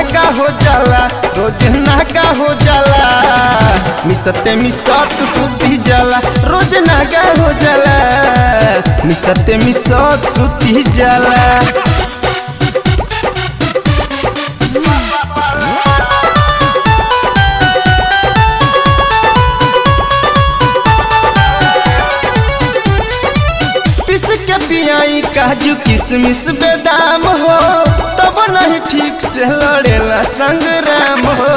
नागा हो जाला रोज नागा हो जाला मिसते मिसत सुती जाला रोज नागा हो जाला मिसते मिसत सुती जाला पिस के पियाई काजू किशमिश बेदाम हो तब नहीं ठीक से लड़ेला संग्राम हो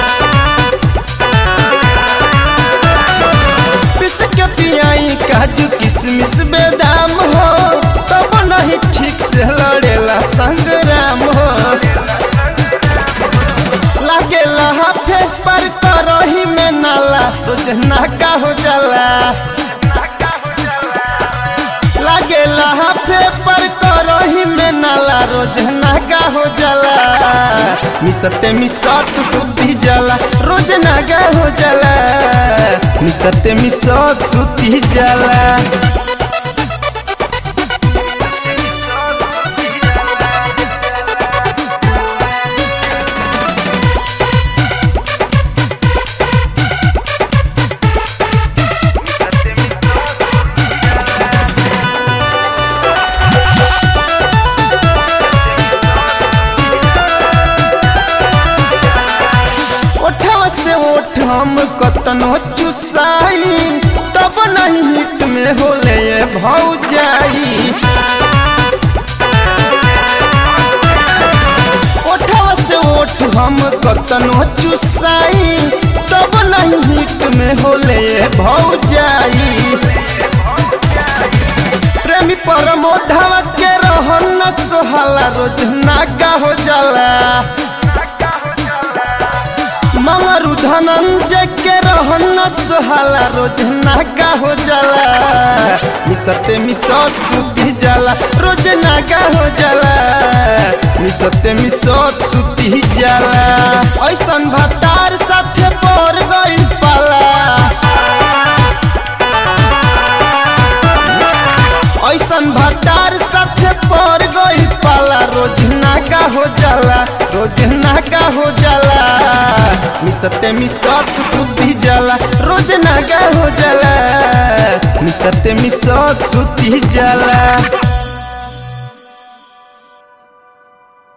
पिस के पियाई काजू किशमिश बेदाम हो तब नहीं ठीक से लड़ेला संग्राम हो लागे हाफे पर करही में नाला रोज नाका हो जाला लागे हाफे पर करही में नाला रोज नागा हो जाला मिसते मिसत सुती जाला रोज नागा हो जाला मिसते मिसत सुती जाला ओठवा से ओठ हम कतनो चुसाई तब नहीं हिट में होले ये भौजाई ओठवा से ओठ हम कतनो चुसाई तब नहीं हिट में होले ये भौजाई प्रेमी परमोधवा के रहन न सोहाला रोज नागा हो जाला मंगरू धनंजय के रहन न सोहाला रोज नागा हो जाला मिसते मिसत सुती जाला रोज नागा हो जाला मिसते मिसत सुती जाला ऐसन भतार साथे पड़ गई पाला ऐसन भतार साथे पड़ गई पाला रोज नागा हो जाला रोज नागा हो जाला मिसते मिसत सुती जाला रोज नागा हो जाला मिसते मिसत सुती जाला